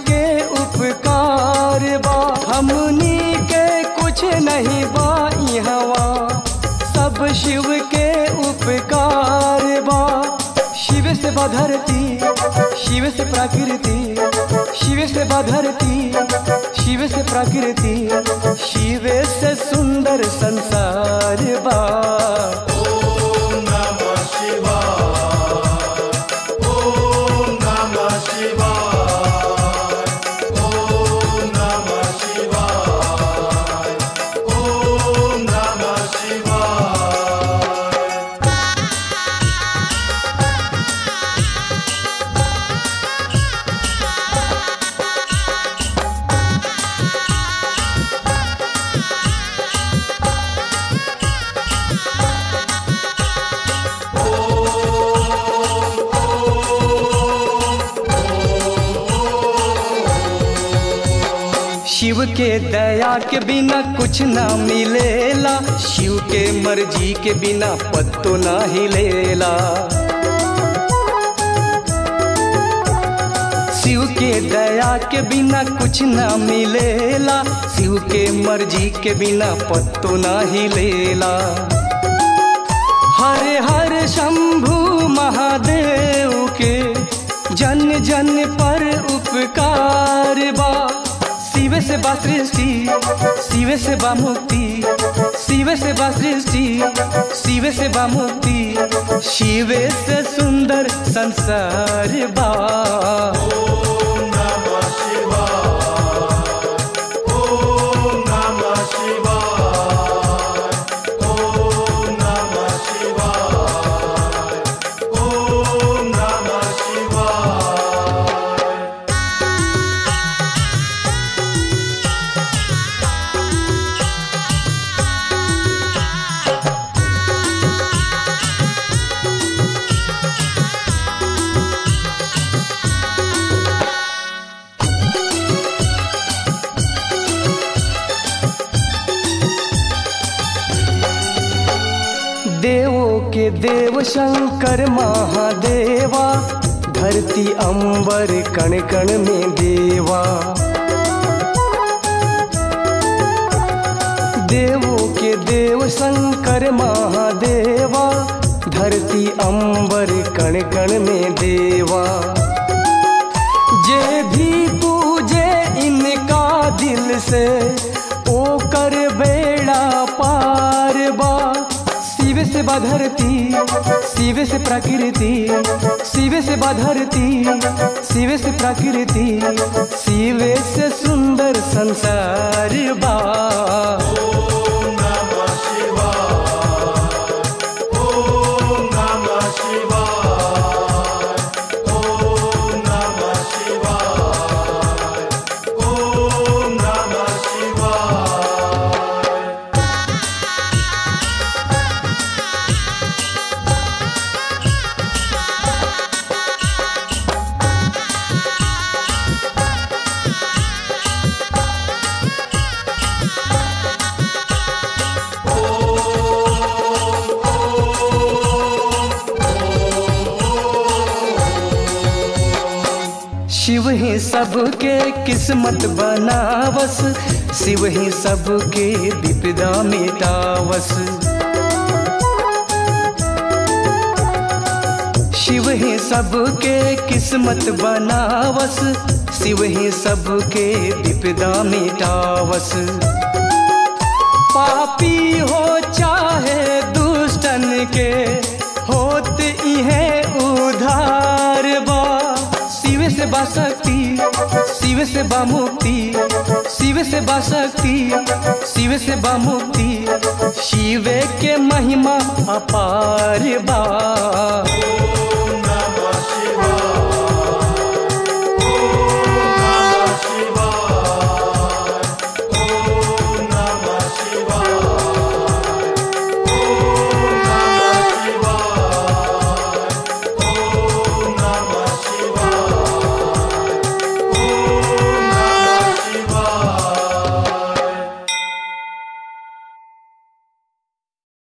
के उपकार बा हमनी के कुछ नहीं बा हवा सब शिव के उपकार बा शिव से बा धरती शिव से प्रकृति शिव से बा धरती शिव से प्रकृति शिव से सुंदर संसार बा ओम नमः शिवाय ओम नमः शिवाय ओम नमः शिवाय ओम नमः शिवाय शिव के दया के बिना कुछ ना मिलेला शिव के मर्जी के बिना पत्तो ना हिलेला शिव के दया के बिना कुछ ना मिलेला शिव के मर्जी के बिना पत्तो ना हिलेला हर हर शंभु महादेव के जन जन पर उपकार बा शिव से बा सृष्टि शिव से बा मुक्ति शिव से बा सृष्टि शिव से बा मुक्ति शिव से सुंदर संसार बा ओम नमः शिवाय ओम नमः शिवाय ओम नमः शिवाय ओम नमः शिवाय देवों के देव शंकर महादेवा धरती अंबर कण कण में देवा देवों के देव शंकर महादेवा धरती अंबर कण कण में देवा जे भी पूजे इनका दिल से ओ कर बेड़ा पार बा शिव से बा धरती शिव से प्रकृति शिव से बा धरती शिव से प्रकृति शिव से सुंदर संसार बा ओम नमः शिवाय ओम नमः शिवाय ओम नमः शिवाय ओम नमः शिवाय शिव ही सबके किस्मत बनावस शिव ही सबके विपदा मिटावस शिव ही सबके किस्मत बनावस शिव ही सबके विपदा मिटावस पापी हो चाहे दुष्टन के होत इहे उधार बा शिव से बा शक्ति शिव से बा मुक्ति शिव से बा शक्ति शिव से बा मुक्ति शिव के महिमा अपार बा